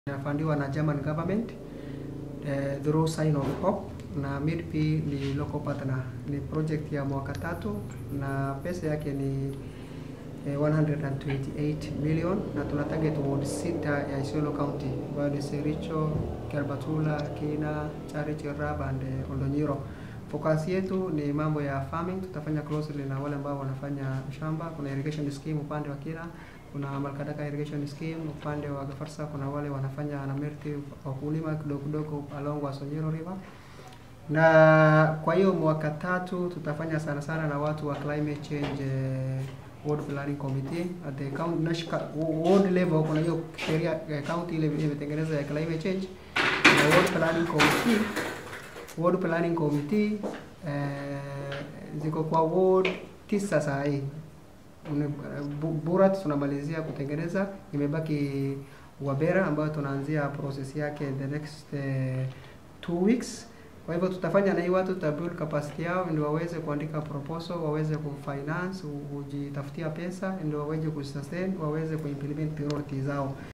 inafandiwa na German government uh, through Sign of Hope na MIDP ni local partner. Ni project ya mwaka tatu na pesa yake ni eh, 128 million na tuna target ward sita ya Isiolo County ambayo ni Sericho, Kerbatula, Kina, Charity, Rab and eh, Oldonyiro. Focus yetu ni mambo ya farming, tutafanya closely na wale ambao wanafanya shamba. Kuna irrigation scheme upande wa Kina, kuna Malkadaka irrigation scheme upande wa Gafarsa, kuna wale wanafanya na Merti wakulima kidogo kidogo along Wasonyiro River na kwa hiyo mwaka tatu tutafanya sana sana na watu wa climate change eh, ward planning committee at the county national ward level. Kuna hiyo sheria eh, county ile imetengeneza ya climate change na ward planning committee ward planning committee eh, ziko kwa ward tisa saa hii Une- Bu- Burat tunamalizia kutengeneza, imebaki Wabera ambayo tunaanzia process yake the next eh, two weeks. Kwa hivyo tutafanya na hii watu tuta build capacity yao ndio waweze kuandika proposal, waweze kufinance, kujitafutia pesa ndio waweze kusustain, waweze kuimplement priority zao.